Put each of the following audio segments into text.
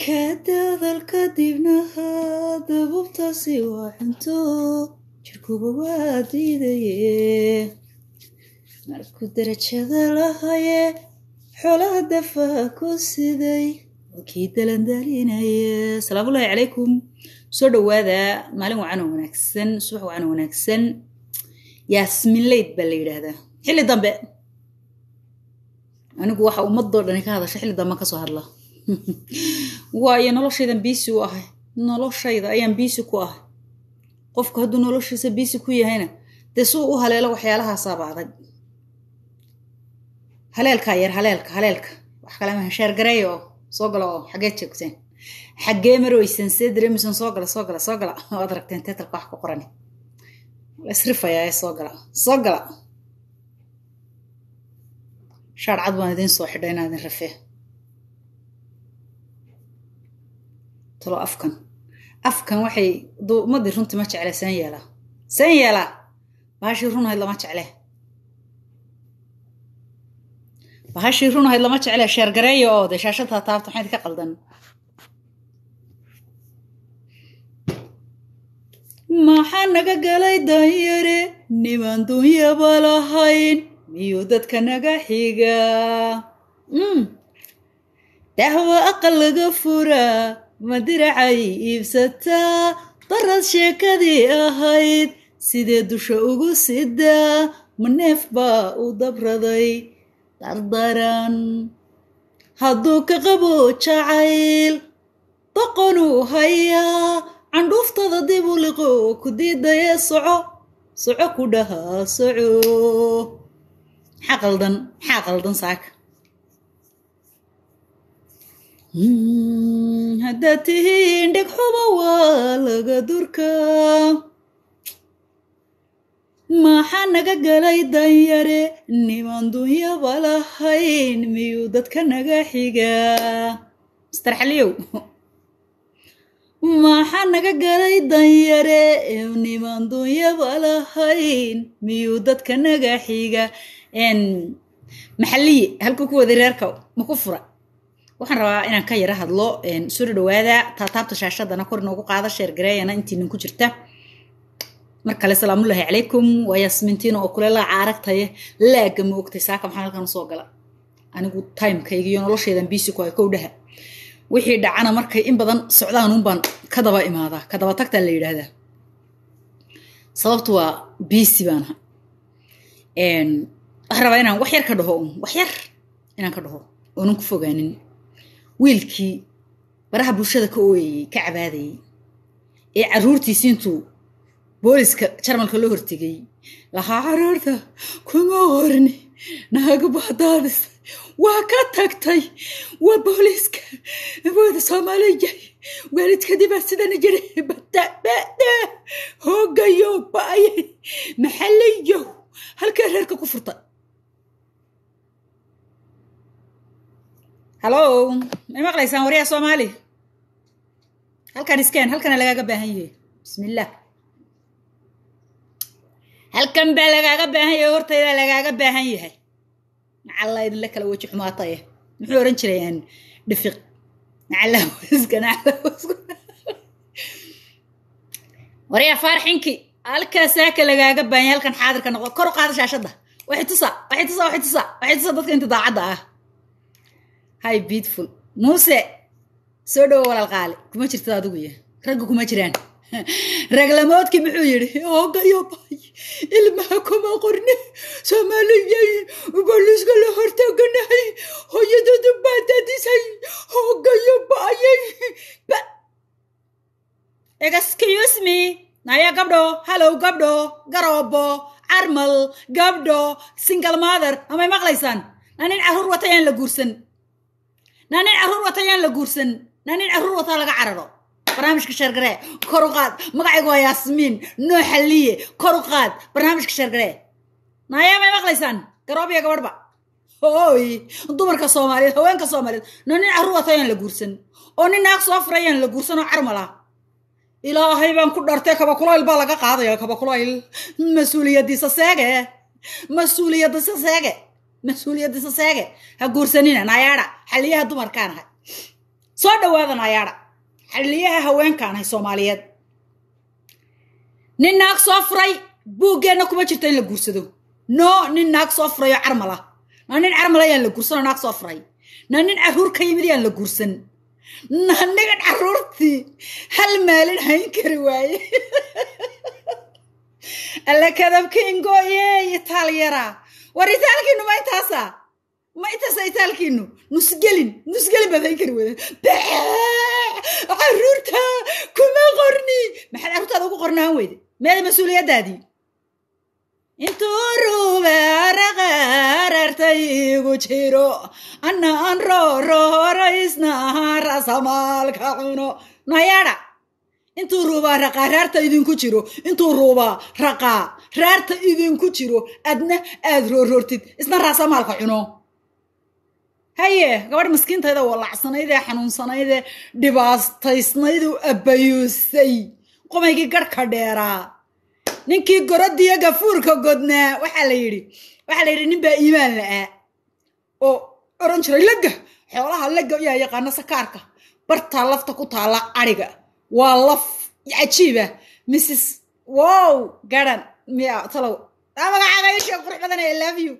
kadadal kadibna dabubtaasi waa cunto jirkuba waa diidaye markuu darajada lahaye xoolaha dafa ku siday waa kii dalandalinaye asalaamullaahi calaykum soo dhowaada maalin wacan oo wanaagsan subax wacan oo wanaagsan yaasmin leyd baa la yidhaahdaa xilli dambe anigu waxa ummadoo dhani ka hadasha xilli dambe kasoo hadla waayo noloshaydan biisi u ahay noloshayda ayaan biisi ku ahay qofku hadduu noloshiisa biisi ku yahayna dee suu u haleelo waxyaalahaasaaba adag haleelkaa yar haleelka haleelka wax kale maha sheergareeya oo soo gala oo xageed joogteen xaggee marweysan see dareemaysan soo gala soo gala soo gala waad aragteen teetalka wax ku qorani isrifayaa ee soo gala soo gala shaar cad baan idiin soo xidha inaa idin rafee talo afkan afkan waxay ummadii runtii ma jecle seen yeelaa seen yeelaa bahashii runahayd lama jecle bahashii runahayd lama jecle sheergareeya oo dee shaashadaa taabta maxayd ka qaldan maxaa naga galay danyare niman dunyaba lahayn miyuu dadka naga xigaa dahwa aqal laga furaa ma diracay iibsataa darad sheekadii ahayd sidee dusha ugu sidaa ma neef baa u dabraday dardaran hadduu ka qabo jacayl doqonuu hayaa candhuuftada dib u liqo ku diidayee soco soco ku dhahaa soco maxaa qaldan maxaa qaldan saaka haddaad tihiin dheg xuba waa laga durkaa maxaa naga galay danyare niman dunyaba lahayn miyuu dadka naga xigaa mister xaliyow maxaa naga galay danyare niman dunyaba lahayn miyuu dadka naga xiga maxaliye halkuu ku waday reerka ma ku fura waxaan rabaa inaan ka yaro hadlo soo dhawaada taataabta shaashadana kor inoogu qaada sheergareeyana intiinin ku jirta mar kale salaamullaahi calaykum waa yaasmintiina oo kule laaca aragtaye laaga ma ogtay saaka maxaa halkan usoo gala anigu timekayga iyo noloshaydan biisi ku hay kowdhaha wixii dhacana markay in badan socdaan unbaan ka daba imaadaa ka daba tagtaa la yidhaahdaa sababtu waa biisi baanaha waxaan rabaa inaan wax yar ka dhaho un wax yar inaan ka dhaho oonan ku fogaanin wiilkii baraha bulshada ka ooyayey ka cabaadayey ee carruurtiisi intuu booliska jarmalka loo hortegay lahaa caruurta kuma qorni naaga baadaadis waa ka tagtay waa booliiska wada soomaaliya waalidkadibaa sidana jira badabada hoogayo ba'ye maxalayo halkaa reerka ku furta hallo may maqlaysaan waryaa soomaali halkan iskeen halkana lagaaga baahan yahay bismillaah halkan baa lagaaga baahan yahay hortayda lagaaga baahan yahay nacalla idinla kala weji xumaataye muxuu ohan jirayaan dhifiq nacalawiska nacalawiska waryaa faarxinki halkaa saaka lagaaga baahan yahay halkan xaadirka noqdo kor u qaada shaashadda waxay tusa waxay tusa waxay tusa waxay tusa dadka inta daacadda ah hi beautiful muuse soo dhowo walaal qaali kuma jirtid adigu ya ragga kuma jiraan raglamoodkii muxuu yidhi hoogayo bay ilmaha kuma qorni soomaaliyay booliiska la hortaganahay hooyadoodu baa dadisay hoogayo bayay excuse me naya gabdho hallow gabdho garoobo carmal gabdho single mother amay maqlaysaan na nin carruur wata yaan la guursan na nin carruur wata yaan la guursan na nin carruur wata laga cararo barnaamijka sheergaree kor u qaad magacaygu waa yaasmiin noo xalliye kor u qaad barnaamijka sheergaree naayaa may maqlaysaan garoobiya gabadhba hooy dumarka soomaaliyeed haweenka soomaaliyeed na nin carruur wata yaan la guursan oo nin naag soo fura yaan la guursan oo carmala ilaahay baan ku dhartay kabakulayl baa laga qaadaya kabakulayl mas-uuliyadiisa seege mas-uuliyadiisa seege mas-uuliyadiisa seege ha guursanina naayaadha xaliyaha dumarkaan ahay soo dhawaada naayaadha xaliyaha haweenkaanahay soomaaliyeed nin naag soo furay buuggeenna kuma jirto in la guursado no nin naag soo furayoo carmal ah na nin carmal ayaan la guursanoo naag soo furay na nin carruur ka yimid yaan la guursan na nigan carruurtii hal maalin hayn kari waaye alla kadabkiingoye itaalyara war itaalkiinu ma intaasa ma intaasa itaalkiinu nusgelin nusgelin baad hayn kari wada carruurta kuma qorni maxaad carruurtaada ugu qornaan weyde meeda mas-uuliyaddaadii intuu rubaaraqaarartaygu jiro annaan roorohoraysnaha rasamaalka cuno nayaadha intuu ruubaa raqaa raarta idinku jiro intuu ruubaa raqaa raarta idinku jiro adna aad roorroortid isna raasamaalka cuno haye gabadh miskiintayda walacsanaydee xanuunsanaydee dhibaastaysnayduu abbayuusay qomaygii garhka dheeraa ninkii gorodiyo gafuurka godnaa waxaa la yidhi waxaa la yidhi nin baa iimaan la'aa oo oran jiray legga xoolaha legga yaa yaqaana sakaarka bartaa lafta ku taalla adhiga waa laf cajiiba mrs wow garan miya talow magacaaga isha qurux badan i love you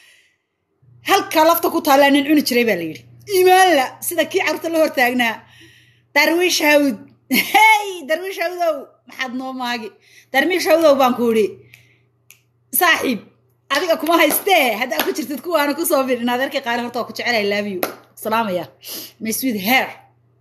halka lafta ku taallaa nin cuni jiray baa la yidhi iimaanla sida kii carruurta la hortaagnaa darwiish hawd hey darwiish hawdow maxaad noo maagi darwiish hawdow baan ku idhi saaxiib adiga kuma haystee haddaa ku jirtid kuwaana kusoo bidhin adeerkii qaali horta waa ku jecel i love you salaamaya my sweet hair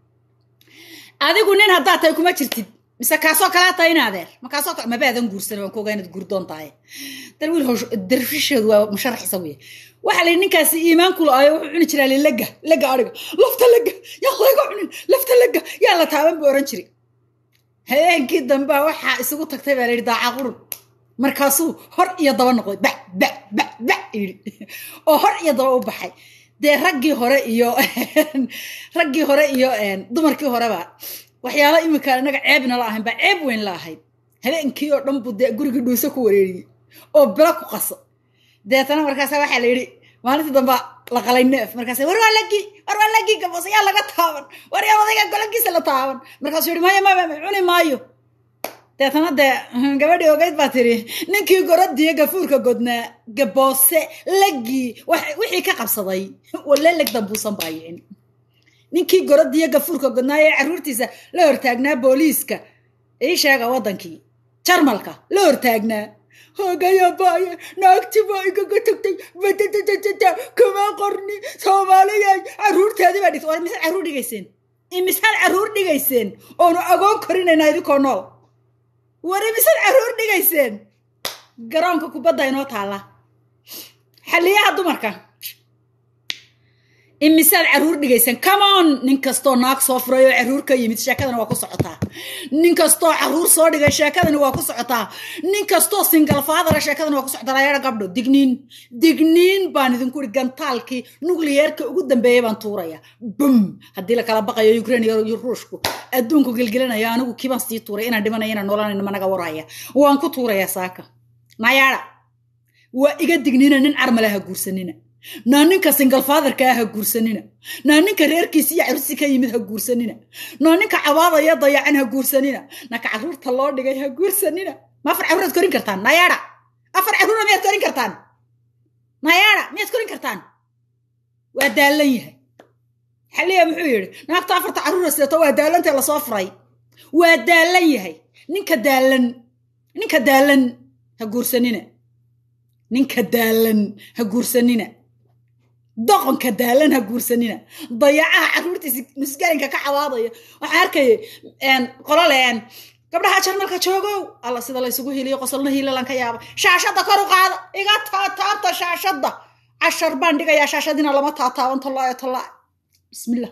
adigu nin haddaad tahay kuma jirtid mise kaasoo kalaa tahay in adeer ma kaasoo kale mabaadan guursan waan kuogaa inaad guurdoon tahay darwiil hosh darfisheedu waa musharax isagu yahay waxaa la yidhi ninkaasi iimaanku la-ayo wuxuu cuni jiraa li lega lega adhiga lafta lega yaa layga cunin lafta lega yaa la taaban buu oran jiray habeenkii dambea waxaa isugu tagtay baa la yidhi daaca qurun markaasuu hor iyo daba noqday ba ba ba ba yidhi oo hor iyo daba u baxay dee raggii hore iyo raggii hore iyo dumarkii horeba waxyaala iminka inaga ceebna la ahayn baa ceeb weyn la ahayd habeenkii oo dhan buu dee gurigii dhuuse ku wareeriyey oo bilo ku qaso deetana markaasa waxaa la yidhi maalintii damba la qalay neef markaas war waa lagi war waa lagi gabos yaa laga taaban war yaa odayga golagiisa la taaban markaasuu yihi maya maya cuni maayo deetana dee gabadhii ogeyd baa tiri ninkii gorodiyo gafuurka godnaa gaboose lagii wixii ka qabsaday walle leg dambuusan baayicin ninkii gorodiyo gafuurka godnaa ee carruurtiisa la hortaagnaa booliiska ii sheega waddankii jarmalka la hortaagnaa hogaya baaye naagti baa igaga tagtay badadadadada kama qorni soomaaliyay carruurteedii baa dhigtay war misaad carruur dhigayseen imisaad carruur dhigayseen oonu agoon korinayna idinkoo nool wari misaad carruur dhigayseen garoonka kubadda inoo taalla xaliyaha dumarka imisaad carruur dhigayseen comeon nin kastoo naag soo furay oo carruur ka yimid sheekadana waa ku socotaa nin kastoo carruur soo dhigay sheekadani waa ku socotaa nin kastoo singal faadara sheekadani waa ku socotaa layaha gabdho digniin digniin baan idinku ihi gantaalkii nukliyeerka ugu dambeeyay baan tuuraya bum haddii la kala baqayo ukraine iyo ruushku adduunku gelgelinaya anigu kiibaan sii tuuray inaan dhimanaya inaan noolanayno managa waraya waan ku tuurayaa saaka nayaada waa iga digniina nin carmale ha guursanina naa ninka singal faadarkaa ha guursanina naa ninka reerkiisi iyo carruursi ka yimid ha guursanina naa ninka cabaadaya dayacan ha guursanina naka carruurta loo dhigay ha guursanina ma afar carruuraad korin kartaan nayaada afar carruura miyaad korin kartaan nayaada miyaad korin kartaan waa daallan yahay xaliya muxuu yidhi naagta afarta carruura sidato waa daallantee lasoo furay waa daallan yahay ninka daallan ninka daallan ha guursanina ninka daallan ha guursanina doqonka daalan ha guursanina dayacaha carruurtiisi musgalinka ka cabaadaya waxaan arkaya qololeen gabdhaha jarmalka joogow alla sida laysugu hiliyo qosolna hiilalan ka yaaba shaashadda kor u qaada iga taataabta shaashadda cashar baan dhigayaa shaashadina lama taataaban tollaayo tollaa bismillah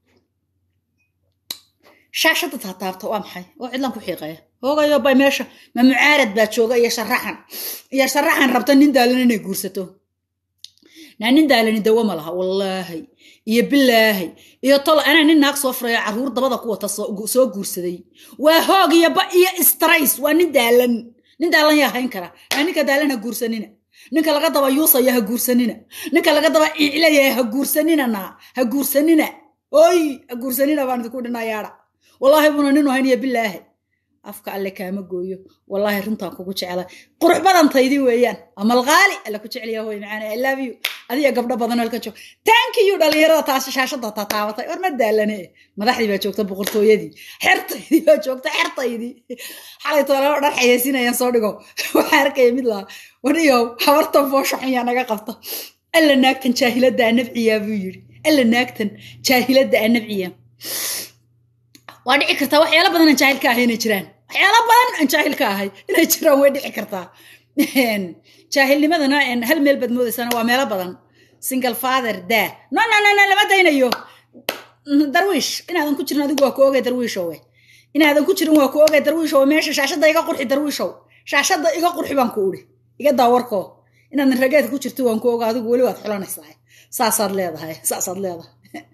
shaashadda taataabta waa maxay oo cidlan ku xiiqaya hoogayo bay meesha ma mucaarad baa jooga iyo sharaxan iyo sharaxan rabta nin daalan inay guursato naa nin daalani dawo ma laha wallaahi iyo bilaahi iyo tol anaa nin naag soo furayo carruur dabada ku wata soo guursaday waa hoog iyo ba iyo strays waa nin daalan nin daalan yaa hayn kara naa ninka daalan ha guursanina ninka laga daba yuusaya ha guursanina ninka laga daba iclaya ha guursanina naa ha guursanina oy guursanina baan idinku dhinayaadha wallaahi buna ninu hayniya bilaahi afka alle kaama gooyo wallaahi runtaan kugu jecla qurux badantaydii weeyaan amalqaali alle ku jecliya hoy macaane i love you adiga gabdho badan halka joog thank you dhalinyarada taas shaashada tataabatay war ma daalane madaxdii baa joogta boqortooyadii xertaydii baa joogta xertaydii xalay toolalo dhan xayeysinayaan soo dhigo waxaa arkaya mid laha waniyow habartan foosha xun yaa naga qabta alla naagtan jaahilada anabciyaa buu yidhi alla naagtan jaahilada anabciya waa dhici kartaa waxyaala badan aan jaahil ka ahay inay jiraan waxyaala badan aan jaahil ka ahay inay jiraan way dhici kartaa jaahilnimadana hal meel baad moodaysana waa meelo badan single father daa no no no no lama daynayo darwiish inaadan ku jirin adigu waa ku ogay darwiishowe inaadan ku jirin waa ku ogay darwiishowe meesha shaashadda iga qurxi darwiishow shaashadda iga qurxi baan ku udhi iga daawarkoo inaadan rageedka ku jirto waan ku oga adigu weli waad xulanaysaa saasaad leedahay saasaad leedahay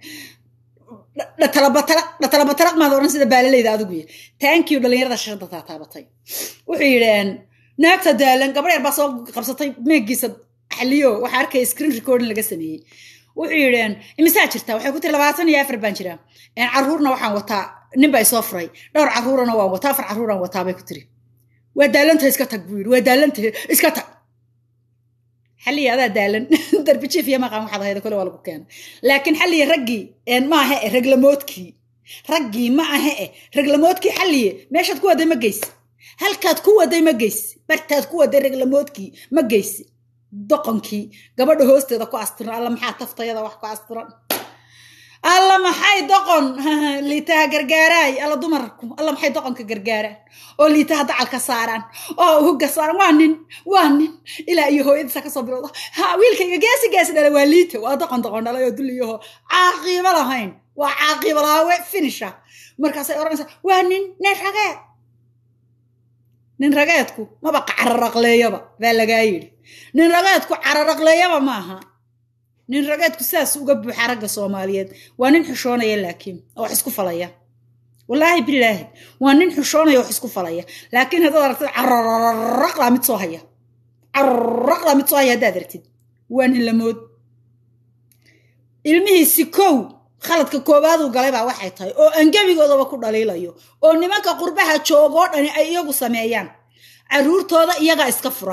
dhatalabatalaq maad odhan sida baalaleyda adigu y thank you dhalinyarada shashada taataabatay wuxuu yidheen naagta daalan gabadh yar baa soo qabsatay meegiisa xaliyo waxaa arkaya screen recording laga sameeyey wuxuu yidheen imisaa jirta waxay ku tiri labaatan iyo afar baan jiraa caruurna waxaan wataa nin baa isoo furay dhowr caruurana waan wataa afar caruuraan wataa bay ku tiri waa daalanta iska tag buu yidhi waa daalanta iska tag xalliya adaa daalan darbijiif iyo maqan waxaad ahayda kole waa lagu keena laakiin xalliya raggii maaha e reglamoodkii raggii ma aha e reglamoodkii xalliye meeshaad ku waday ma geysi halkaad ku waday ma geysi bartaad ku waday reglamoodkii ma geysi doqonkii gabadha hoosteeda ku astiran alla maxaa taftayada wax ku astiran alla maxay doqon liitaha gargaaraay alla dumarku alla maxay doqonka gargaaraan oo liitaha dacalka saaraan oo hugga saaran waa nin waa nin ilaa iyo hooyadiisa kasoo bilowda ha wiilkayga geesi geesi dhala waa liita waa doqon doqon dhalay oo duliyaho caaqiibo lahayn waa caaqiibo laawe finisha markaasay odhanaysaa waa nin nin rageed nin rageedku maba cararaqleeyaba baa lagaa yidhi nin rageedku cararaqleeyaba maaha nin rageedku saas uga buuxa ragga soomaaliyeed waa nin xushoonaya laakiin oo wax isku falaya wallaahi bilaahi waa nin xushoonaya wax isku falaya laakiin haddaad aragtid cararaqlaa mid soo haya cararaqlaa mid soo haya haddaad aragtid waa nin lamood ilmihiisi kow khaladka koowaaduu galay baa waxay tahay oo angebigoodaba ku dhaliilayo oo nimanka qurbaha joogoo dhani ay iyagu sameeyaan carruurtooda iyagaa iska fura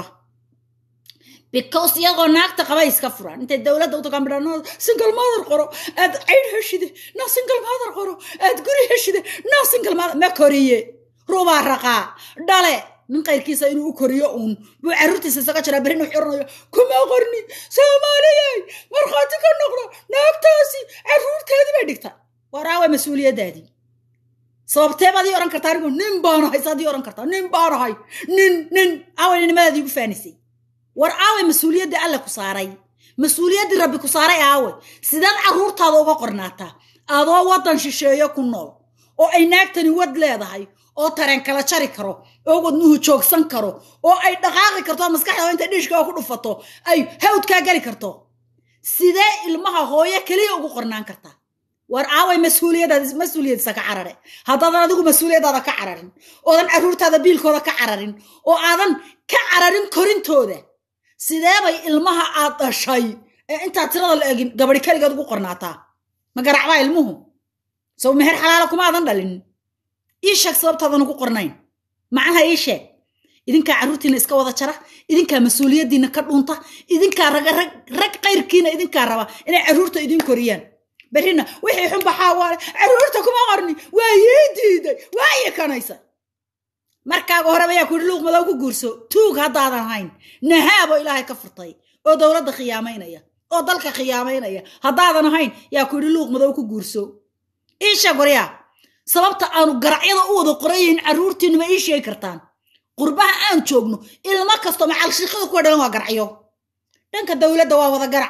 because iyagoo naagta qabay iska furaan intay dowladda u tagaan bidhanooda single mother qoro aad caydh heshide no single mother qoro aad guri heshide no single mother ma koriye rubaa raqaa dhale nin qayrkiisa inuu u koriyo uun buu carruurtiisa isaga jiraa berrin u xiranayo kuma qorni soomaaliyey markhaati ka noqdo naagtaasi carruurteedii bay dhigta waraawe mas-uuliyaddaadii sababtee baad ii odhan kartaa anigu nin baanahay saad ii odhan kartaa nin baanahay nin nin awaynimadaadii igu faanisay war aaway mas-uuliyaddii alle ku saaray mas-uuliyaddii rabbi ku saaray aaway sidaad carruurtaada uga qornaataa adoo waddan shisheeyo ku nool oo ay naagtani wad leedahay oo tareen kala jari karo oo wadnuhu joogsan karo oo ay dhaqaaqi karto maskaxda intay dhiishkaa ku dhufato ay hawdkaa geli karto sidee ilmaha hooyo keliya ugu qornaan kartaa war aaway mas-uuliyadaad mas-uuliyadiisa ka carare haddaadan adigu mas-uuliyadaada ka cararin oodan carruurtaada biilkooda ka cararin oo aadan ka cararin korintooda sidee bay ilmaha aad dhashay ee intaad tirada la egin gabadhi keligeed ugu qornaataa ma garacbaa ilmuhu sow meher xalaala kuma aadan dhalin ii sheeg sababtaadan ugu qornayn macnaha ii sheeg idinkaa carruurtiina iska wada jara idinkaa mas-uuliyaddiina ka dhunta idinkaa rag qayrkiina idinkaa raba inay carruurta idin koriyaan berrina wixii xun baxaa waale carruurta kuma qorni waa yii diiday waa ikanaysa markaaga horeba yaa ku yidhi luuq madow ku guurso tuug haddaadan hayn nahaaboo ilaahay ka furtay oo dowladda khiyaamaynaya oo dalka khiyaamaynaya haddaadan ahayn yaa ku yidhi luuq madow ku guurso ii sheeg waryaa sababta aanu garacyada u wada qorayahin carruurtiinu ma ii sheegi kartaan qurbaha aan joogno ilmo kasto macalshiiqada kuwa dhalan waa garacyo dhanka dowladda waa wada garac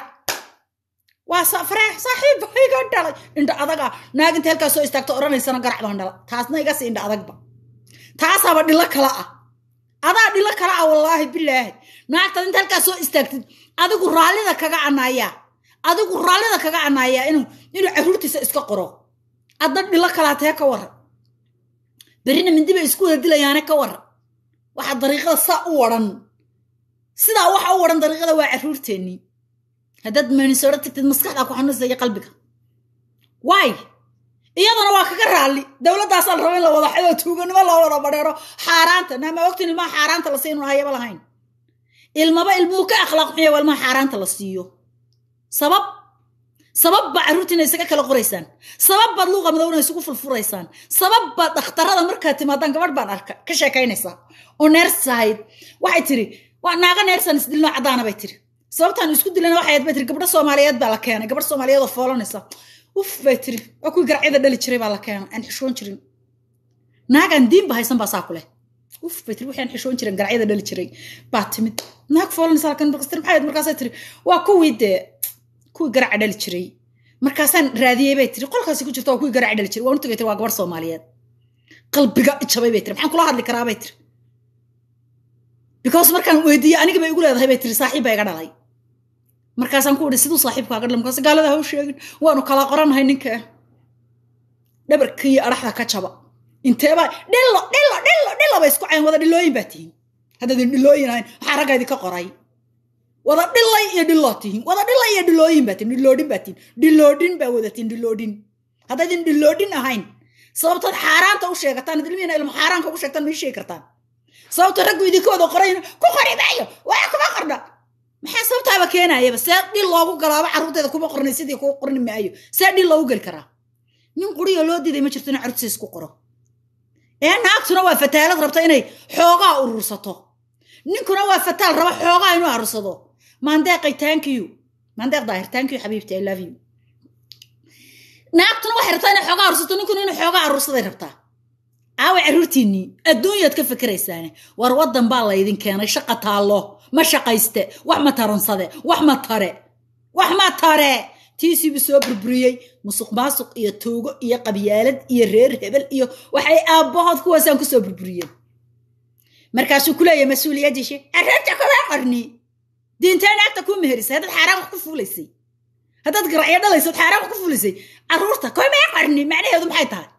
waa faraax saaxiib iga dhalay indha adaga naaginta halkaas soo istaagto odhanaysana garac baan dhala taasna iga sii indha adagba taasaaba dhilo kala ah adaa dhilo kala ah wallaahi bilaahi naagtaad inta halkaas soo istaagtid adigu raallida kaga anaayaa adigu raallida kaga anaayaa inuu inuu carruurtiisa iska qoro adna dhilo kalaa tee ka waran berrina mindibay isku wada dilayaane ka waran waxaa dariiqada saa u waran sidaa waxa u waran dariiqada waa carruurteennii haddaad meenisooro tagtid maskaxdaa ku xanuunaysa iyo qalbiga waay iyadana waa kaga raalli dowladdaasaa la raba in la wada xidoo tuuganimo loo wada badheero xaaraanta naama ogtin ilmaha xaaraanta la siinu hayaba lahayn ilmaba ilmuhu ka akhlaaq xunya waa ilmaha xaaraanta la siiyo sabab sabab baa carruurtiina isaga kala qoraysaan sabab baad luuqa madowna isugu fulfuraysaan sabab baad dhakhtarada markaad timaadaan gabadh baan arka ka sheekaynaysaa oo neersahayd waxay tiri waa naaga neersan isdilnoo caddaana bay tiri sababtaan isku dilana waxay bay tiri gabdho soomaaliyeed baa la keenay gabadh soomaaliyeed oo foolanaysa uf bay tiri waa kuwii garacyada dhali jiray baa la keenay aan xishoon jirin naagaan diinba haysan baa saa ku leh uf bay tiri wixii aan xishoon jirin garacyada dhali jiray baa timid naag foolanaysa lakin markastir maxay markaasay tiri waa kuwii dee kuwii garaca dhali jiray markaasaan raadiyey bay tiri qolkaasi ku jirta waa kuwii garaca dhali jiray waan u tagay tiri waa gabarh soomaaliyeed qalbiga ijabay bay tiri maxaan kula hadli karaa bay tiri because markaan weydiiyey aniga bay igu leedahay bay tiri saaxiib baa iga dhalay markaasaan ku idhi siduu saaxiibkaaga dhalay markaas gaalada ha u sheegin waanu kala qoranahay ninka dhabarka iyo adhaxda ka jaba inteeba dhillo dhillo dhillo dhillo bay isku cayn wada dhilooyin baa tihiin haddaydin dhilooyin ahayn waxaa ragga idinka qoray wada dhilay iyo dhiloo tihiin wada dhilay iyo dhilooyin baa tihiin dhiloodhin baa tihiin dhiloodhin baa wadatiin dhiloodhin haddaydin dhiloodhin ahayn sababtood xaaraanta u sheegataan ilmihiina ilmo xaaraanka ugu sheegtaan ma ii sheegi kartaan sababto raggu idinka wada qorayn ku qori maayo waa kuma qorna maxaa sababtaaba keenayaba see dhil loogu galaaba carruurteeda kuma qornay sidii kuu qorni maayo see dhil loogu geli karaa nin quriyo loo diiday ma jirto ina carruurtiisa isku qoro ee naagtuna waa fataalad rabta inay xoogaa urursato ninkuna waa fataal raba xoogaa inuu arursado maandeeqay tankiyu maandeeq daahir tankiyu xabiibti i love you naagtuna waxay rabtaa inay xoogaa arursato ninkuna inuu xoogaa arursaday rabtaa caawa carruurtiinnii adduunyaad ka fekeraysaane war waddan baa laydin keenay shaqa taallo ma shaqayste wax ma taransade wax ma tare wax ma tare tiisiibu soo burburiyey musuq maasuq iyo tuugo iyo qabyaalad iyo reer hebel iyo waxay aabbahood kuwaasaan kusoo burburiyeen markaasuu ku leeyahay mas-uuliyaddiishi carruurta kuma qorni diintee naagta kuu meherisay haddaad xaaraan wax ku fuulaysay haddaad garacyo dhalaysad xaaraan wax ku fuulaysay carruurta kuma qorni macnaheedu maxay tahay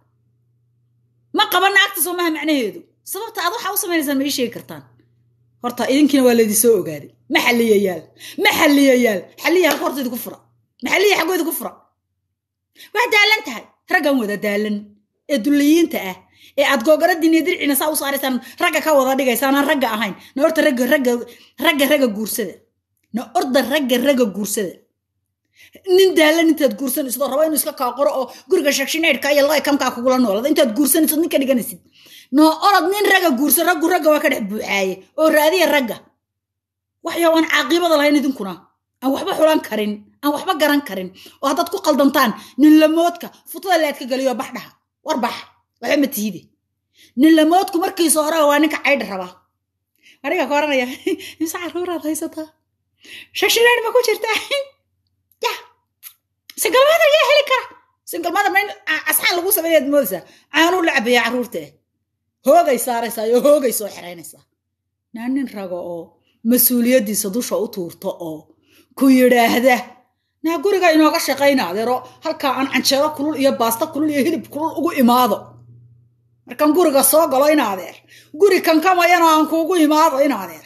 ma qaba naagta soo maha macnaheedu sababta aad waxaa u samaynaysaan ma ii sheegi kartaan horta idinkiina waa laydin soo ogaaday ma xalliyayaal ma xalliyayaal xalliya halka horta idinku fura maxalliya xaggoo idinku fura waa daalan tahay raggan wada daalan ee dulliyiinta ah ee aad googaradiiniyo dirciina saa u saaraysaan ragga ka wada dhigaysaan aan ragga ahayn na horta ragga ragga ragga ragga guursada na orda ragga ragga guursada nin daalan intaad guursanaysid oo raba inuu iska kaa qoro oo guriga shakshineydhka iyo laykamkaa kugula noolada intaad guursanaysid nin ka dhiganaysid noo orod nin ragga guursa raggu ragga waa ka dhex buuxaaye oo raadiya ragga waxyaa aan caaqibada lahayn idinkuna aan waxba xulan karin aan waxba garan karin oo haddaad ku qaldantaan ninlamoodka futada leedka geliyo baxdhaha war bax waxba ma tiide ninlamoodku markiisa hore waa ninka caydha rabaa aniga ka oranaya mise caruuraad haysataa shakshineydh ma ku jirtaa ya singalmaadar yaa heli kara singalmaadar ma in asxaan lagu sameeyaad moodaysaa caanuu la cabaya carruurta hoogay saaraysaa iyo hoogay soo xiraynaysaa naa nin rago oo mas-uuliyaddiisa dusha u tuurto oo ku yidhaahda naa guriga inooga shaqayna adeero halkaa aan canjeero kulul iyo baasta kulul iyo hilib kulul ugu imaado markaan guriga soo galo in adeer guri kankamayana aan kuugu imaado in adeer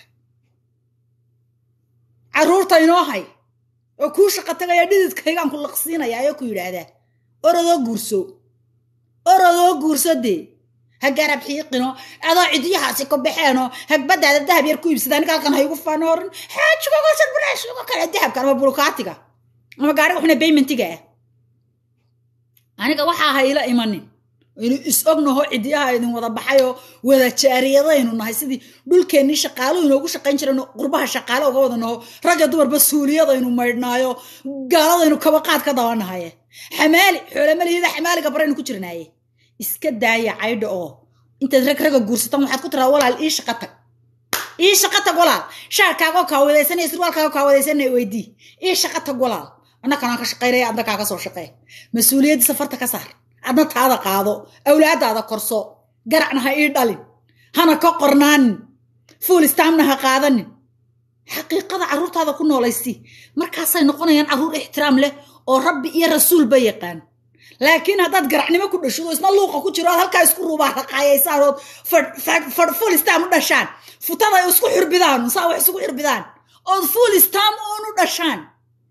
carruurta inoo hay oo kuu shaqo tagaya dhididkaygaan ku laqsiinaya ayoo ku yidhaahdaa orodoo guurso orodoo guurso dee ha garab xiiqino adoo cidyahaasi ku baxeenoo hagbadaada dahab yar ku iibsada aniga halkan haygu fanoorin xaajigogosadbulaashigo kale dahabka ama bulukaatiga ama gaariga xuna baymentiga ah aniga waxaa hayla imanin aynu is ognaho cidyaha idin wada baxayoo wada jaariyadaynu nahay sidii dhulkeennii shaqaalo inoogu shaqayn jirayno qurbaha shaqaale uga wada naho ragga dumarba suuliyadaynu maydhnaayo gaaladaynu kabaqaad ka dabanahaye xamaali xoolamalihyada xamaaliga baraynu ku jirnaaye iska daaya caydha oo intaad rag ragga guursataan waxaad ku tiraa walaal ii shaqa tag ii shaqa tag walaal shaarkaagoo kaawadaysanaya sirwaalkaagoo kaawadaysanaya weydii ii shaqa tag walaal annakanaan ka shaqaynaya adna kaaga soo shaqee mas-uuliyaddii safarta ka saar adna taada qaado awlaadaada korso garacna ha ii dhalin hana ka qornaanin fuul istaamna ha qaadanin xaqiiqada carruurtaada ku noolaysi markaasay noqonayaan carruur ixtiraam leh oo rabbi iyo rasuulba yaqaan laakiin haddaad garacnimo ku dhashido isna luuqa ku jiro aad halkaa isku ruubaa raqaayaysaan ood fuul istaam u dhashaan futada ay isku xirbidaan saa wax isugu xirbidaan ood fuul istaam uun u dhashaan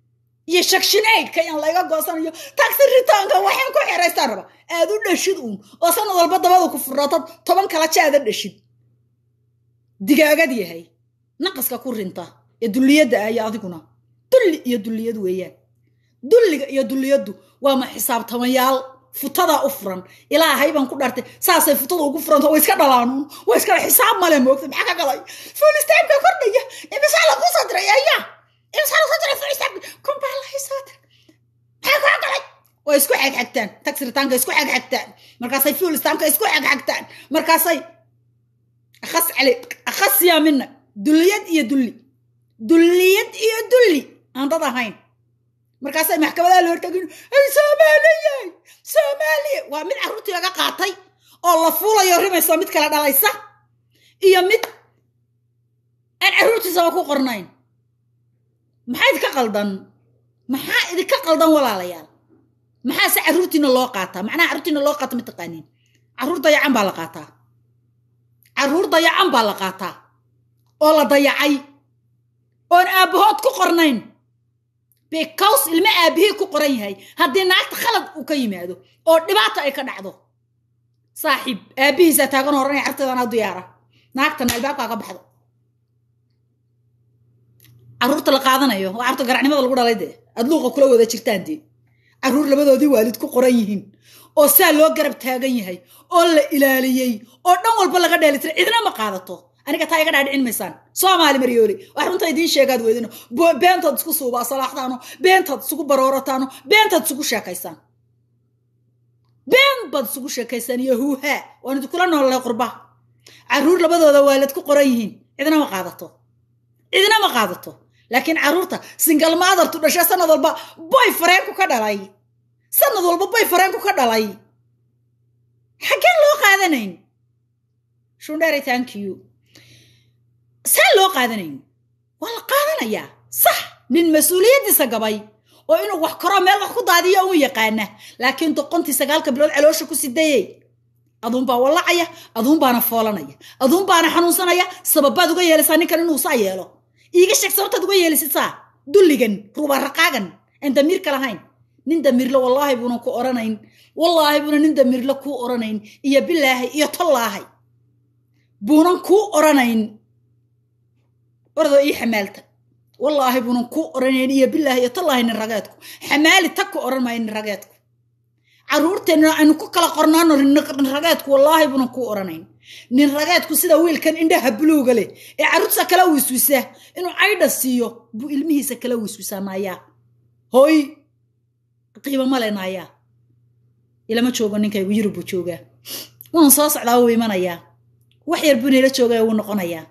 iyo shakshineydka in layga goosanayo taxi ritaanka waxaan ku xiraystaan raba aad u dhashid uun oo sanad walba dabada ku furratad toban kala jaada dhashid digaagad yahay naqaska ku rinta ee dulliyadda ah iyo adiguna dulli iyo dulliyad weeyaan dulliga iyo dulliyaddu waa ma xisaabtamayaal futadaa u furan ilaahay baan ku dhartay saasay futada ugu furanta way iska dhalaanuun way iska xisaab male moogta maxaa ka galay fulistaamka kordhaya imisaa lagu soo diray aya imisaa lagu soo diray fulistaamka kumbaa lahay soo diray maxaa kaa galay way isku xagxagtaan tagsiritaanka isku xagxagtaan markaasay fulistaamka isku xagxagtaan markaasay akhas cali akhas yaa mina dulliyad iyo dulli dulliyad iyo dulli aan dad ahayn markaasay maxkamadaha la hortagin ay soomaaliyey soomaaliya waa mid carruurtii laga qaatay oo la fuulayo rimayso mid kala dhalaysa iyo mid aan carruurtiisaba ku qornayn maxaa idinka qaldan maxaa idinka qaldan walaalayaal maxaase carruurtiina loo qaataa macnaha carruurtiina loo qaata ma taqaaniin carruur dayacan baa la qaataa carruur dayacan baa la qaataa oo la dayacay oon aabbahood ku qornayn bekaws ilmo aabihii ku qoran yahay haddii naagta khalad uu ka yimaado oo dhibaato ay ka dhacdo saaxiib aabbihiisaa taagan horanaya carteedanaa diyaara naagtana albaabkaa ka baxdo carruurta la qaadanayo waa carruurta garacnimada lagu dhalay dee aad luuqa kula wada jirtaan dee carruur labadoodii waalid ku qoran yihiin oo saa loo garab taagan yahay oo la ilaaliyey oo dhan walba laga dheelitiray cidna ma qaadato aniga taa iga dhaadhicin maysaan soomaali maryooli wax runta idiin sheegaad weydino beentood isku suubaa salaaxdaano beentood isugu baroorataano beentood isugu sheekaysaan been baad isugu sheekaysaan iyo huuhaa waan idinkula noolay qurba carruur labadooda waalid ku qoran yihiin cidna ma qaadato cidna ma qaadato laakiin carruurta singal maadartu dhasha sanad walba boy fareenku ka dhalay sanad walba boy fareenku ka dhalay xaggeen loo qaadanayn shundheeray thank you saa loo qaadanayn waa la qaadanayaa sax nin mas-uuliyaddiisa gabay oo inuu wax koroo meel wax ku daadiyo un yaqaana laakiin doqontii sagaalka bilood caloosha ku sidayey aduunbaa wallacaya aduunbaana foolanaya aduunbaana xanuunsanaya sababaad uga yeelaysaa ninkan inuu saa yeelo iiga sheeg sababtaad uga yeelisid saa dulligan rubaraqaagan aan damiirka lahayn nin damiirle wallaahi buunan ku oranayn wallaahi buuna nin damiirle kuu oranayn iyo bilaahay iyo tollaahay buunan kuu oranayn ordoo ii xamaalta wallaahi buunan kuu oranayn iyo bilaahi iyo tollaahay nin rageedku xamaali tag ku oran maayo nin rageedku carruurteenna aynu ku kala qornaano nin rageedku wallaahi buunan kuu oranayn nin rageedku sida wiilkan indhaha buluuga leh ee carruurtiisa kala wiswisa inuu caydha siiyo buu ilmihiisa kala wiswisaa naayaa hooy qiimo male naayaa ilama joogo ninkaygu yurub buu joogaa waan soo socdaa wuu imanayaa wax yar buu nila joogaya wuu noqonayaa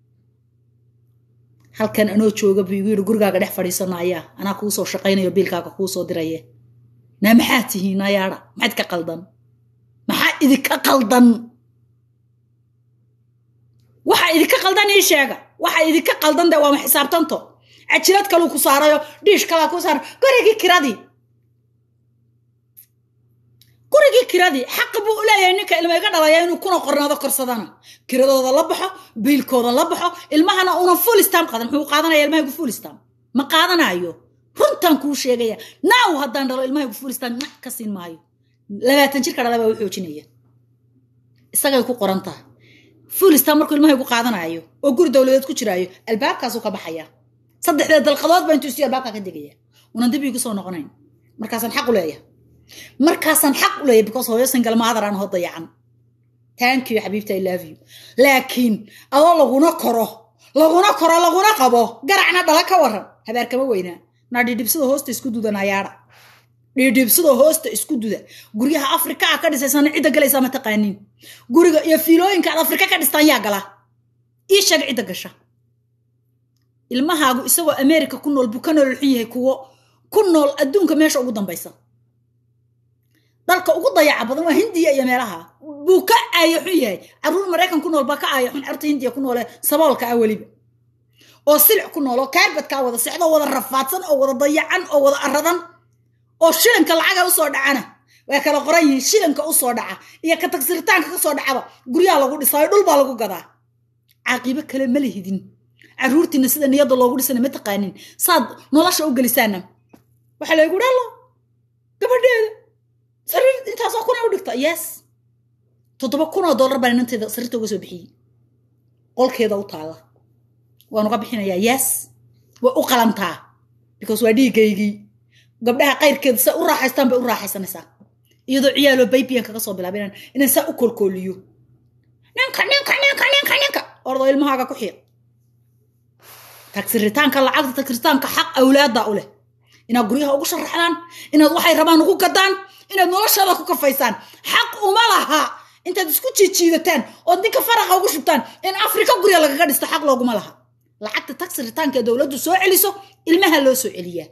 halkan anoo jooga buu igu yidhi gurigaaga dhex fadhiisanaayaa anaa kuu soo shaqaynayo biilkaaga kuu soo diraye naa maxaad tihiin nayaadha maxaad ka qaldan maxaa idinka qaldan waxa idinka qaldan ii sheega waxa idinka qaldan de waama xisaabtanto cajilad kaluu ku saarayo dhiish kalaa ku saara gurigii kiradii gurigii kiradii xaq buu u leeyahay ninka ilma iga dhalaya inuu kuna qornaado korsadana kiradooda la baxo biilkooda la baxo ilmahana unan fulistam qadan muxuu qaadanaya ilmahaygu fulistam ma qaadanayo runtan kuu sheegaya naaw haddaan dhalo ilmahaygu fulistam ma ka siin maayo labaatan jirka dhala baa u xoojinaya isagay ku qoran tahay fulistam markuu ilmahaygu qaadanayo oo guri dowladeed ku jiraayo albaabkaasuu ka baxaya saddexdeed dalqadood baa intuu isiyo albaabkaa ka degaya unan dib iigu soo noqonayn markaasaan xaq u leeyahay markaasaan xaq u leeyahay because hooyo singal maadar aan hoo dayacan thank you xabiibta i love you laakiin adoo laguna koro laguna koro laguna qabo garacna dhala ka waran habaar kama weynaa naa dhidhibsada hoosta isku duda nayaadha dhidhibsada hoosta isku duda guryaha afrika a ka dhisaysana cidda galaysaa ma taqaaniin guriga iyo fiilooyinka aad afrika ka dhistaan yaa gala ii sheeg cidda gasha ilmahaagu isagoo america ku nool buu ka nool xun yahay kuwo ku nool adduunka meesha ugu dambaysa dalka ugu dayaca badan waa hindiya iyo meelaha buu ka aaya xun yahay carruur maraykan ku nool baa ka aaya xun carruurta hindiya ku noole saboolka ah weliba oo silic ku nool oo kaarbadkaa wada sexdo oo wada rafaadsan oo wada dayacan oo wada aradan oo shilinka lacaga usoo dhacana way kala qoran yihiin shilinka usoo dhaca iyo ka tagsiritaanka kasoo dhacaba guryaha lagu dhisaayo dhul baa lagu gadaa caaqibo kale ma lihidin carruurtiina sida niyadda loogu dhisana ma taqaanin saad nolosha u gelisaana waxaa laygu dhalo gabadheeda sariir intaasoo kuna u dhigta yes toddoba kun oo dollar baan inanteeda sariirta uga soo bixiyey qolkeeda u taalla waan uga bixinayaa yes way u qalantaa because waa dhiigaygii gabdhaha qayrkeeda sa u raaxaystaan bay u raaxaysanaysaa iyadoo ciyaaloo baybiyan kaga soo bilaaba inaan inaan saa u kolkooliyo ninka ninka ninka ninka ninka ordoo ilmahaaga ku xiiq tagsiritaanka lacagta tagsiritaanka xaq awlaadda u leh inaad guryaha ugu sharaxdaan inaad waxay rabaan ugu gadaan inaad noloshooda ku kafaysaan xaq uma laha intaad isku jiijiidataan ood ninka faraqa ugu shubtaan in afrika gurya lagaga dhisto xaq looguma laha lacagta tagsiritaanka ee dowladdu soo celiso ilmaha loo soo celiyaa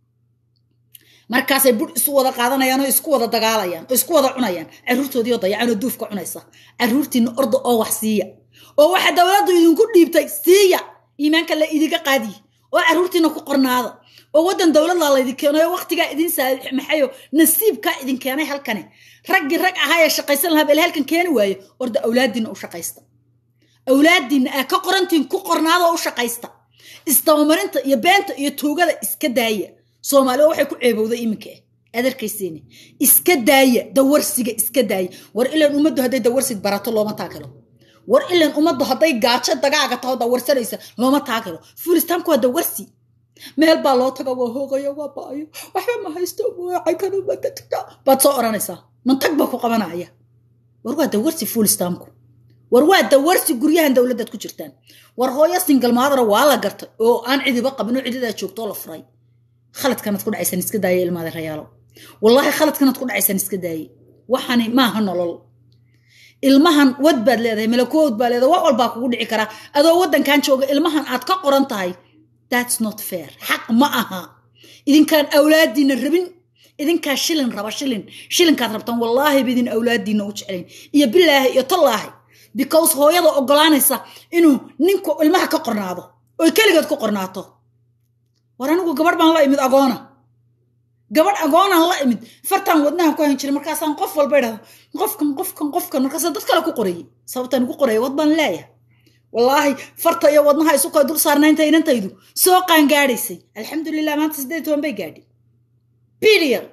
markaasay bur isu wada qaadanayaan oo isku wada dagaalayaan oo isku wada cunayaan caruurtoodii oo dayacan oo duufka cunaysa caruurtiina orda oo wax siiya oo waxa dowladdu idinku dhiibtay siiya iimaanka la idinka qaadiye oo caruurtiina ku qornaada oo waddan dowladla laydin keenayo waqtigaa idin maxayo nasiibkaa idin keenay halkani raggii rag ahaa ee shaqaysan lahaa bel halkan keeni waaye orda awlaadiina u shaqaysta awlaadiina aa ka qorantiin ku qornaada oo u shaqaysta isdabamarinta iyo beenta iyo tuugada iska daaya soomaaliya waxay ku ceebowday iminka ah aad arkayseeni iska daaya dawarsiga iska daaya war ilan ummaddu hadday dawarsid barato looma taagelo war ilan ummaddu hadday gaajo dagaaga taho dawarsanaysa looma taagelo fulistaanku waa dawarsi meel baa loo taga waa hoogaya waa baayo waxba ma haysto wacaykanomadadka baad soo odhanaysaa mantag baa ku qabanaya war waa dawarsi fulistaanku war waa dawarsi guryahan dowladdaad ku jirtaan war hooyo singalmaadana waa la gartay oo aan cidiba qabin oo cididaa joogtoo la furay khaladkanaad ku dhacaysaan iska daaye ilmaada rayaalo wallaahi khaladkanaad ku dhacaysaan iska daaye waxani maaha nolol ilmahan wad baad leedahay malakood baa leedahay wax walbaa kugu dhici karaa adoo waddankan jooga ilmahan aad ka qoran tahay that's not fair xaq ma aha idinkaan awlaadiina rabin idinkaa shilin raba shilin shilinkaad rabtaan wallaahi bidin awlaadiina u jeclayn iyo bilaahi iyo tallaahi because hooyada ogolaanaysa inuu ninku ilmaha ka qornaado oy keligeed ku qornaato war anigu gabadh baan la imid agoona gabadh agoonaan la imid fartaan wadnahan ku hayn jiray markaasaan qof walba idhahdo qofkan qofkan qofkan markaasaan dad kale ku qorayay sababtaan ugu qoraya wad baan leeyahay wallaahi farta iyo wadnaha isu kala dul saarnaynta inantaydu soo qaangaadhaysay alxamdulilah maanta siddeed toban bay gaadhi period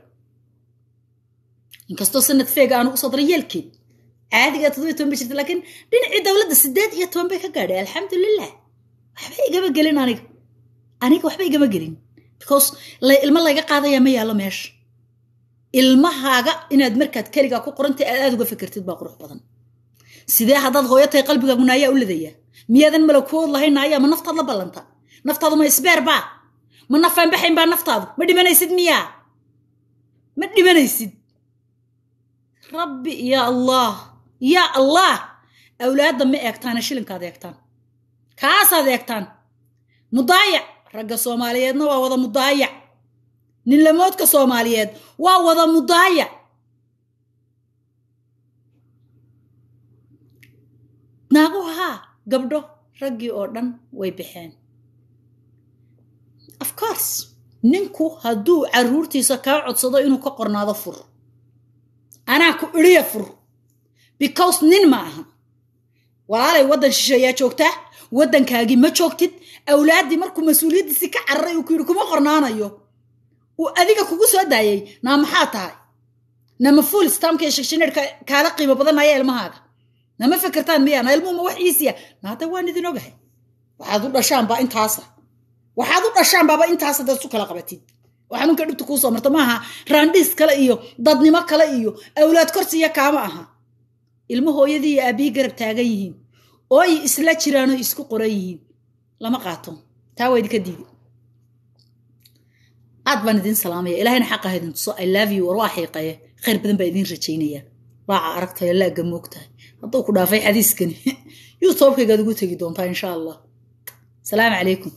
inkastoo sanad feega aan ugu soo daray yeelkeed caadiga toddobiyo toban bay jirta laakiin dhinacii dowladda siddeed iyo toban bay ka gaadhay alxamdulilah waxba igama gelin aniga aniga waxba igama gelin because ilmo layga qaadayaa ma yaallo meesha ilmahaaga inaad markaad keligaa ku qorantay aad aad uga fikirtid baa qurux badan sidee haddaad hooyo tahay qalbigaagu naayaa u ladaya miyaadan malakood lahayn naayaa ma naftaad la ballanta naftaadu ma isbeer baa ma nafaan baxayn baa naftaadu ma dhimanaysid miyaa ma dhimanaysid rabbi yaa allah yaa allah awlaadda ma eegtaana shilinkaad eegtaan kaasaad eegtaan mudaayac ragga soomaaliyeedna waa wada mudaayac ninlamoodka soomaaliyeed waa wada mudaayac naagu haa gabdho raggii oo dhan way baxeen of course ninku hadduu carruurtiisa kaa codsado inuu ka qornaado fur anaa ku idhiya fur because nin ma aha walaalay waddan shisheeyaa joogtaa waddankaagii ma joogtid awlaaddii markuu mas-uuliyaddiisii ka cararay uu ku yidhi kuma qornaanayo uu adiga kugu soo daayay naa maxaa tahay nama fuul stamka iyo shakshineerka kaala qiimo badanaya ilmahaaga nama fikirtaan miyaa na ilmuhuma wax iisiya naada waan idin ogahay waxaad u dhashaanbaa intaasa waxaad u dhashaanbaaba intaasa dad isu kala qabatid waxaa nunka dhibta kuu soo marta maaha raandhiis kale iyo dadnimo kale iyo awlaad korsiya kaama aha ilmo hooyadii iyo aabbihi garab taagan yihiin oo ay isla jiraan oo isku qoran yihiin lama qaato taa waa idinka diidi aad baan idin salaamaya ilahayna xaqaha idin tuso i love you war waa xiiqaye khayr badan baa idin rajaynaya raaca aragtayo laagga moogtahay hadduu ku dhaafay xadiiskani youtubekaygaad ugu tegi doontaa insha allah salaamu calaykum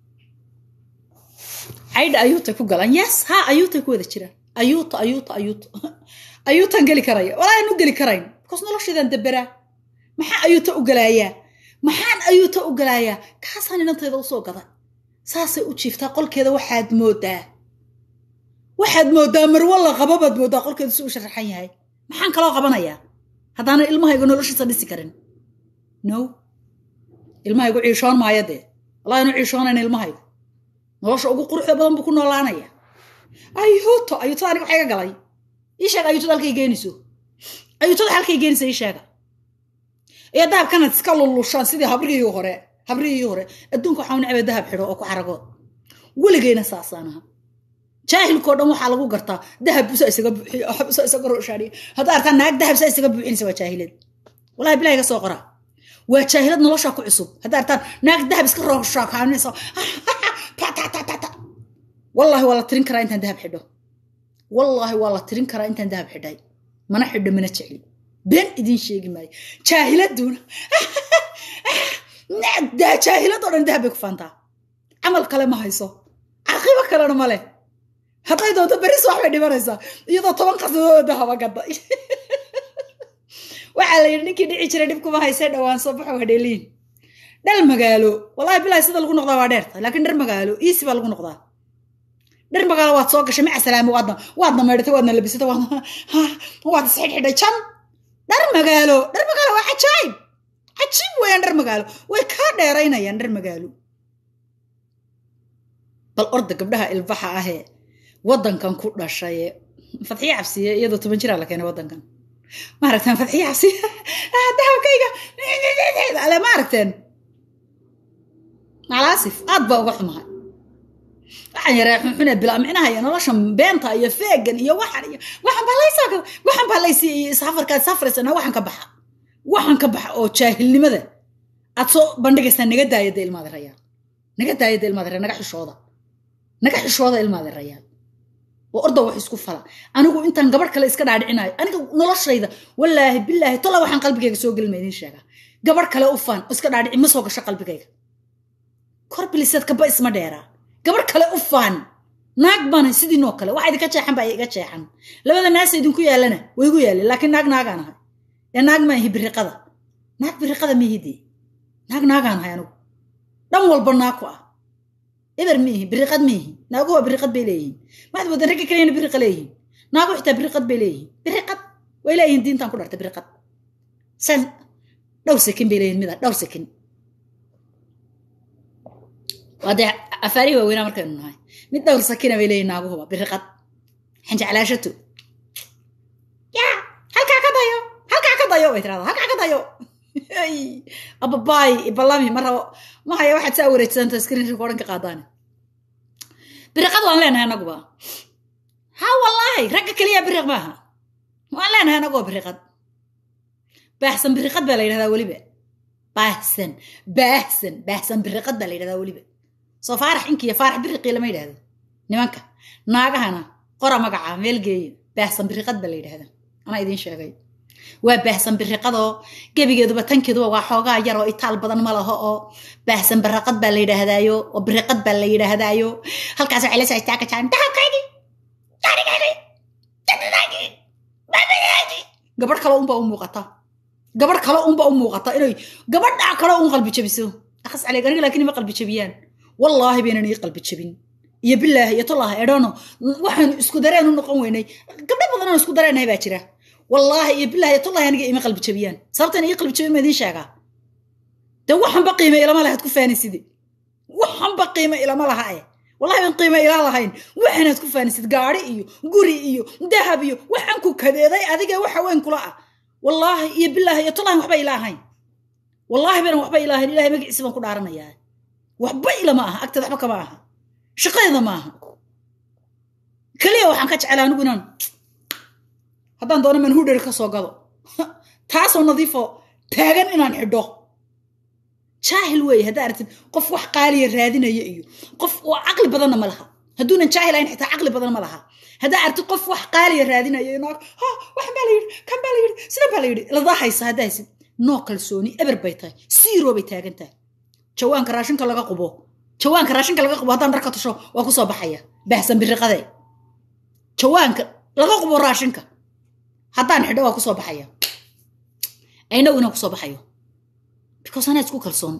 caydha ayuutay ku galaan yes ha ayuutay ku wada jiraan ayuuta ayuuta ayuuta ayuutan geli karaya walaayan u geli karayn bikoos noloshaydaan daberaa maxaa ayuuta u galaayaa maxaan ayuuta u galaayaa kaasaan inantayda usoo gaday saasay u jiiftaa qolkeeda waxaad moodaa waxaad moodaa marwo la qabo baad moodaa qolkeedu si u sharaxan yahay maxaan kaloo qabanayaa haddaanan ilmahaygu noloshiisa dhisi karin no ilmahaygu ciishoon maayo dee wallahi inu ciishoonayna ilmahaygu nolosha ugu quruxda badan buu ku noolaanaya ayuuto ayuutada aniga waxay ga galay ii sheega ayuutada halkay geenayso ayuutada halkay geenaysa ii sheega iyo dahabkanaad iska lulushaan sidii habrihii hore habrihii hore adduunka waxaa u necbay dahab xidho oo ku xaragood weligeyna saasaan aha jaahilkao dhan waxaa lagu gartaa dahab busa isaga buuxiyo oo busa isaga rooshaadhiyo haddaa artaa naag dahab saa isaga buuxinaysa waa jaahilad wallahi bilahi ga soo qora waa jaahilad nolosha ku cusub haddaa artaan naag dahab iska rooshaakaanaysa wallahi waa la tirin karaa intaan dahab xidho wallaahi waa la tirin karaa intaan dahab xidhay mana xidho mana jecli been idiin sheegi maayo jaahiladuna jaahilad oo dhan dahab bay ku faantaa camal kale ma hayso caqibo kalena ma leh hadday doonto beris wax bay dhimanaysaa iyadoo toban qasadooda dahaba gadda waxaa la yidhi ninkii dhici jiray dhib kuma haysee dhowaan soo baxo hadheeliin dhal magaalo wallahi bilahi sida lagu noqdaa waa dheerta laakiin dhar magaalo iisi baa lagu noqdaa dhar magaalo waad soo gashay maca salaamo waadna waadna meedhatay waadna labisatay waadna waad isxidhxidhay jan dhar magaalo dhar magaalo waa cajaayib cajiib weeyaan dhar magaalo way kaa dheeraynayaan dhar magaalo bal orda gabdhaha ilbaxa ahee waddankan ku dhashaye fadxiye cabsiye iyadoo toban jiraa la keenay waddankan ma aragteen fadxiye cabsiye dahabkayga ale ma aragteen macalaasif aad baa uga xumahay waxaan yaree xunxune bilaa micnaha iyo noloshan beenta iyo feegan iyo waxan iyo waxan baa laysaa waxan baa laysiiya iyo safarkaad safraysana waxan ka baxa waxan ka baxa oo jaahilnimada aad soo bandhigaysaa naga daayada ilmaada rayaal naga daayada ilmaada rayaal naga xishooda naga xishooda ilmaada rayaal oo orda wax isku fala anigu intaan gabadh kale iska dhaadhicinayo aniga noloshayda wallaahi bilaahi tola waxaan qalbigayga soo gelin ma idiin sheegaa gabadh kale u faan oo iska dhaadhici ma soo gasho qalbigayga kor biliseed kaba isma dheeraa gabadh kale u faan naag bana sidiinoo kale waxa idinka jeexan baa iga jeexan labada naasa idinku yaallana way igu yaalleen laakiin naag naagaan ahay ee naag ma ihi biriqada naag biriqada miihidii naag naagaan ahay anigu dhan walba naag ku ah eber miihi biriqad miihi naaguhu waa biriqad bay leeyihiin maxad wadan ragga kaleyna biriqa leeyihiin naagu xitaa biriqad bay leeyihiin biriqad way leeyihiin diintan ku dhartay biriqad san dhowr sekin bay leeyihin mida dhowr sekin waa dee afaarihi waaweynaa markaynu nahay mid dhowr sakina bay leeyihin naaguhuba biriqad xanjeclaashato yaa halkaa ka dayo halkaa ka dayo bay tirahdaa halkaa ka dayo ababaay ibalami ma rabo ma haya waxaad saa wareegsanta screen recording ka qaadaane biriqad waan leenahay anaguba ha wallaahi ragga keliya biriq maaha waan leenahay anaguba biriqad baahsan biriqad baa la yidhahdaa weliba baahsan baahsan baahsan biriqad baa la yidhahdaa weliba soo faarax inkiiyo faarax biriqii lama yidhahdo nimanka naagahana qora magaca meel geeya baahsan biriqad baa la yidhahdaa anaa idiin sheegay waa baahsan biriqadoo gebigeeduba tankeeduba waa xoogaa yar oo itaal badan ma laho oo baahsan biriqad baa la yidhaahdaayo oo biriqad baa la yidhaahdaayo halkaas waxay la soo istaaga jiraan dahabkaygii gaarigaygii jannadaygii baabadaygii gabadh kale unbaa u muuqata gabadh kale unbaa u muuqata inay gabadhaa kale un qalbi jabiso akhas caleeg aniga laakiin ima qalbi jabiyaan wallaahi baynan ii qalbi jabin iyo bilaahi iyo tolaaha edhoono waxaanu isku dareen u noqon weynay gabdho badan aan isku dareenahay baa jira wallaahi iyo bilaahi iyo tolaahi aniga ima qalbi jabiyaan sababtan ii qalbi jabin ma idiin sheegaa dee waxanba qiime ilama lahaad ku faanisid waxanba qiime ilama laha eh wallahi baan qiime ilaa lahayn waxaanaad ku faanisid gaari iyo guri iyo dahab iyo waxaan ku kadeeday adiga waxa weyn kula ah wallaahi iyo bilaahi iyo tolaahi waxba ila ahayn wallaahi baynan waxba ila ahayn ilahay magaciisi baan ku dhaaranayaa waxba ilama aha agteeda waxba kama aha shaqadeeda ma aha keliya waxaan ka jeclaa anigu inaan haddaan doono manhudher ka soo gado taasoo nadiifo taagan inaan xidho jaahil weeye haddaa aragtid qof wax qaaliya raadinaya iyo qof oo caqli badanna ma laha hadduunan jaahil ahayn xitaa caqli badan ma laha haddaa aragtid qof wax qaaliya raadinaya inaag ha waxan baa la yidhi kan baa la yidhi sidan baa la yidhi ladaa haysa haddaa haysid noo kalsooni eber bay tahay siiroo bay taagan tahay jawaanka raashinka laga qubo jawaanka raashinka laga qubo haddaan dharka tusho waa ku soo baxaya baahsan biriqade jawaanka laga qubo raashinka haddaan xidho waa ku soo baxaya aynagu inaan ku soo baxayo because anaa isku kalsoon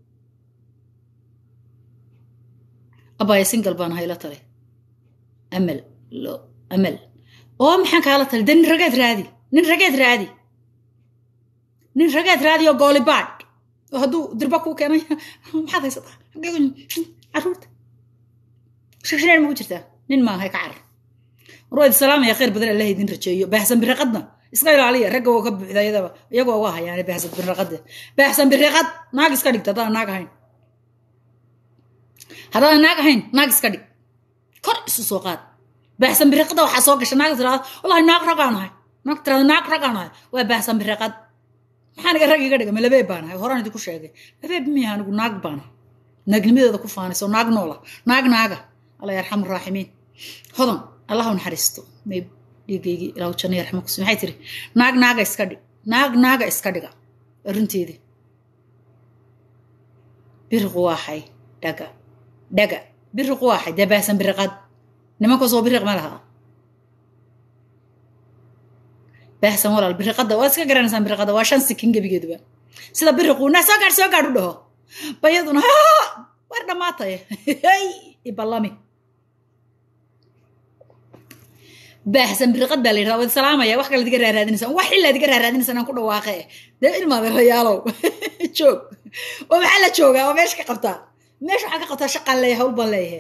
abaya single baan hayla tale amal lo amal oo maxaan kaala tale dee nin rageed raadi nin rageed raadi nin rageed raadi oo goolibaadh oo hadduu dirba kuu keenay maxaad haysataa caruurta shishneer magu jirtaa nin maahay ka carar mar waa idin salaamaya khayr badan allah idin rajeeyo baahsan biriqadna iska ilaaliya ragga waa ka buuxda iyadaba iyagoo uga hayaane baahsan biriqade baahsan biriqad naag iska dhigta haddaan naag ahayn haddaan naag ahayn naag iska dhig kor isu soo qaad baahsan biriqada waxaa soo gasha naag tirahda wallahi naag ragaan ahay naag tirahda naag ragaan ahay waa baahsan biriqad maxaa niga rag iga dhiga ma labeeb baan ahay horaan idinku sheegay labeeb miyaha anigu naag baan ahay naagnimadeeda ku faanayso naag noola naag naaga alla yarxamu raaximiin hodan allah u naxariisto may dhiigaygii ilaahu janno yarxamo kus maxay tiri naag naaga iska dhig naag naaga iska dhiga arrinteedii biriqu waaxay dhaga dhaga biriqu waaxay dee baahsan biriqad nimankaasoo biriq ma laha baahsan walaal biriqada waad iska garanaysaan biriqada waa shan sikin gebigeeduba sida biriqu na soo gaadh soo gaadh u dhaho bayaduna war dhammaatay hey iballami baahsan biriqad baa la yidhahda waad salaamaya wax kale diga raaraadinaysaan wax ilaa diga raaraadinaysaan aan ku dhawaaqe dee ilmaada rayaalow joog oo maxaa la joogaa oo meesha ka qabtaa meesha waxaa ka qabtaa shaqaan leeyahay hawl baan leeyahay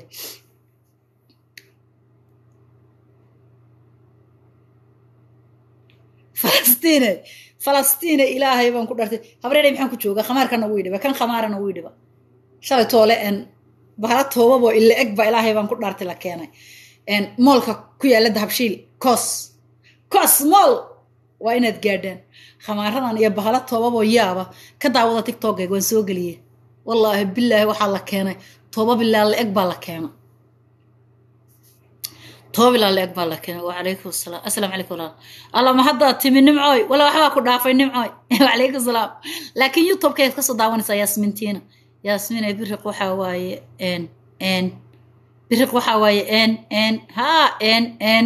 falastiine falastiine ilaahay baan ku dhartay habreeray maxaan ku joogaa khamaarkana wii dhiba kan khamaarana wii dhiba shalay toole en bahala toobaboo ila eg ba ilaahay baan ku dhaartay la keenay moolka ku yaalla dahabshiil koos koos mool waa inaad gaadhaan khamaaradan iyo bahala toobaboo yaaba ka daawada tictokeyga waan soo geliyey wallaahi bilaahi waxaa la keenay tooba bilaa la eg baa la keenay tooba bilaa la eg baa la keenay wacalaykum salaam assalaamu calaykum walaal alla ma haddaa timi nimcooy wala waxbaa ku dhaafay nimcooy wacalaykum salaam laakiin youtube-keed kasoo daawanaysaa yaasmintiina yaasmin ee biriq waxaa waaye n n biriq waxaa waaye n n ha n n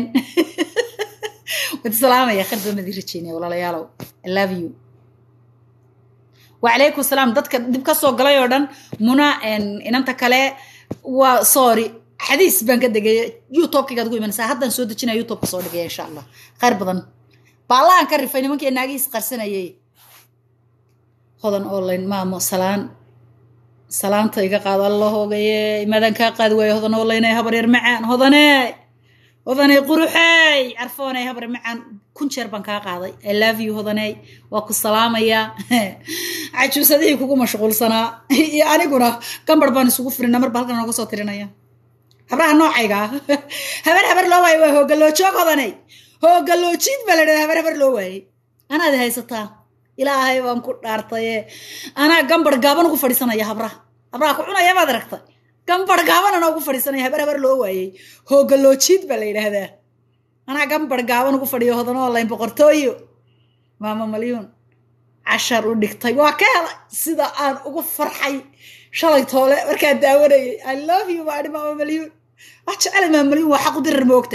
wad salaamaya khar badan idin rajeynaya walaalayaalow i love you wacalaykum salaam dadka dib ka soo galay oo dhan muna inanta kale waa sorry xadiis baan ka degaya youtube-kaygaad ugu imanaysaa haddaan soo dejinaya youtube-ka soo dhigaya insha allah khayr badan baallahan ka rifay nimankii naagihiis qarsanayay hodan online maamo salaan salaanta iga qaado alla hoogaye maadaan kaa qaadi waayo hodan online habar yar macaan hodane hodaney quruxey carfooney habar macaan kun jeer baan kaa qaaday i love you hodaney waa ku salaamayaa cajuusadihii kugu mashquulsanaa iyo aniguna gambar baan isugu firina marba halkan nooga soo tirinaya habraha noocayga habar habar loo waayo waa hoogaloojoog hodaney hoogaloojiid baa la dhahda habar habar loo waayey anaad haysataa ilaahay baan ku dhaartaye anaa gambar gaaban ugu fadhiisanaya habraha habraha ku cunaya baad aragtay gambar gaaban anaa ugu fadhiisanaya habar habar loo waayey hoogaloojiid baa la yidhaahdaa anaa gambar gaaban ugu fadhiyo hodan online boqortooyo maama malyuun cashar u dhigtay waa ka helay sida aan ugu farxay shalay toole markaa daawanayay i love you baadhi maama malyuun wax jecelay maama malyuun waa xaq u dirar moogta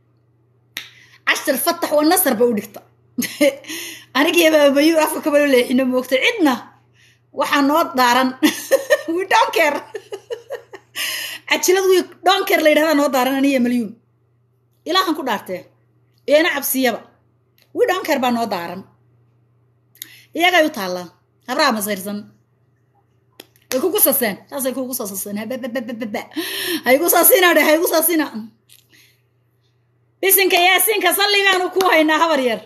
cashar fatax waa nasar ba u dhigta anigiyo maama malyuun afka kabalo leexino moogta cidna waxaa noo daaran wi donker cajilad wi donker la yidhahdaa noo daaran aniyo malyuun ilaahan ku dhaartee iyana cabsiyaba wi donker baa noo daaran iyagay u taallaa habraha masayrsan way kugu saseen saasay kugu soo saseen habababababa haygu saasina dhe haygu saasina bisinka yaasiinka salligaanu ku haynaa habar yar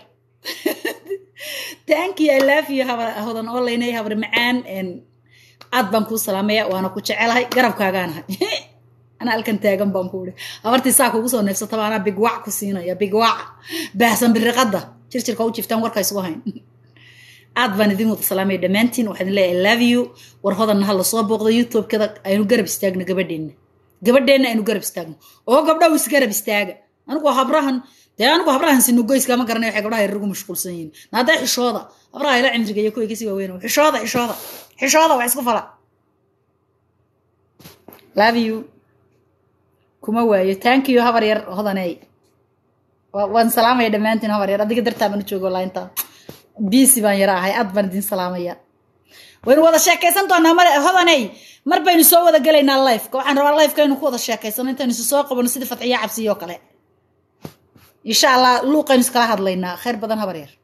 tankii i love you habar hodan olaynay habar macaan aad baan kuu salaamaya waana ku jecelahay garabkaagaanahay anaa halkan taagan baan ku uri habartii saa kugu soo neefsataba anaa bigwac ku siinaya bigwac baahsan biriqadda jirjirka u jiftaan warka isugu hayn aad baan idin wada salaamaya dhammaantiin waxaa idin leeyahay love you war hodanna ha lasoo booqdo youtube-kada aynu garab istaagno gabadheenna gabadheenna aynu garab istaagno oo gabdhaw isgarab istaaga anigu habrahan dee anigu habrahan sinugoyska ma garanay waxay gabdhaha yarugu mashquulsan yihiin naadaa xishooda habraha ila cimriga iyo kuwa kasi waaweyn xishooda xishooda xishooda wax isku fala love you kuma waayo thank you habar yar hodaney waan salaamaya dhammaantiin habar yar adiga dartaa baan u joogo lainta bisi baan yara ahay aad baan idin salaamaya waynu wada sheekaysan doonaa male hodaney mar baynu soo wada gelaynaa lifeka waxaan rabaa lifeka aynu ku wada sheekaysano intaynu isu soo qabano sidii fatxiya cabsiyo kale insha allah luuqaynu iskala hadlaynaa khayr badan habar yar